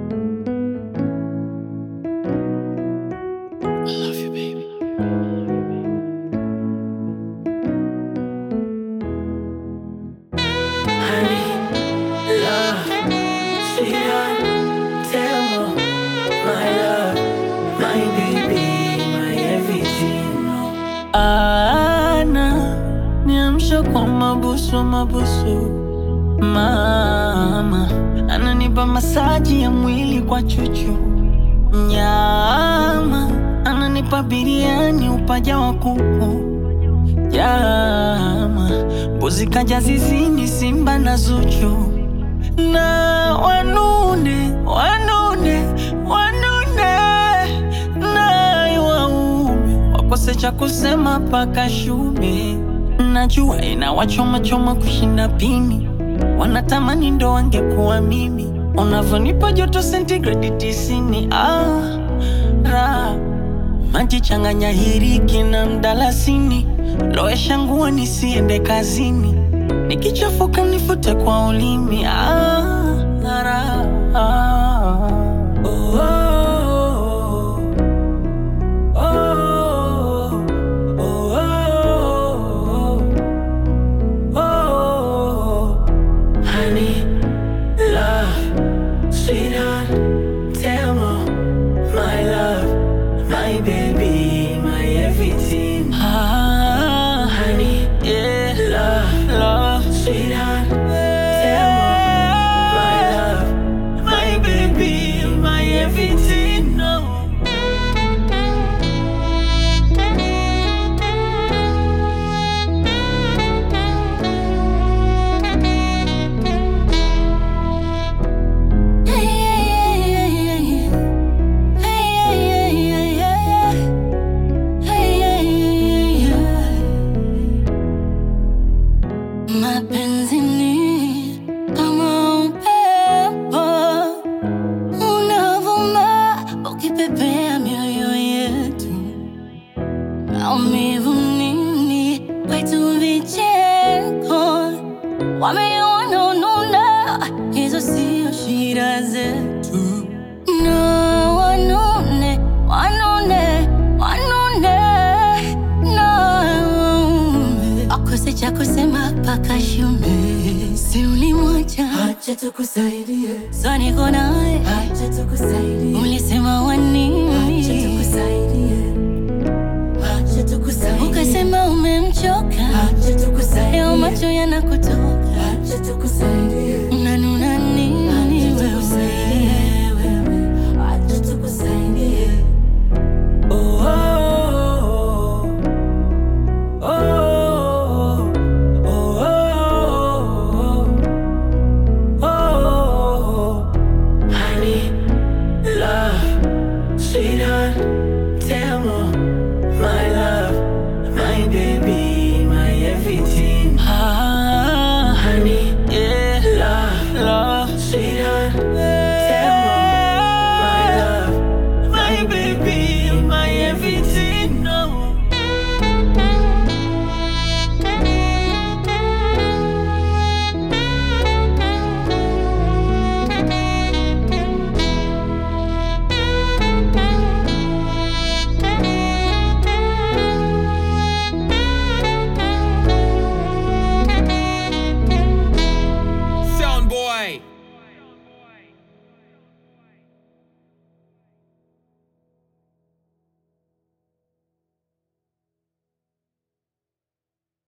ana niamsha kwa mabusu mabusu, mama ananipa masaji ya mwili kwa chuchu, nyama ananipa biriani upaja wa kuku, jama mbuzi kaja zizini, simba na Zuchu na wanune wanune wanune naye waume wakose cha kusema paka shume. Najua inawachoma choma kushinda pini, wanatamani ndo wangekuwa mimi. Unavyonipa joto sentigredi tisini, ah, ra maji changanya hiriki na mdalasini, lowesha nguo nisiende kazini, nikichafuka nifute kwa ulimi. Ah, ra, ah, oh, oh, oh, oh, oh, oh. Honey, love, sweetheart, tell me, my love, my baby, my everything. Ah, honey, yeah, love, love, sweetheart, tell me, my love, my baby, my everything. No. Mapenzi ni kama upepo unavuma ukipepea mioyo yetu, maumivu nini kwetu, vicheko wameona ununa, hizo sio shida zetu. No, wanune wanune wanune no akose cha kusema paka shume, si ulimwacha Acha tukusaidie, so niko nawe, acha tukusaidie,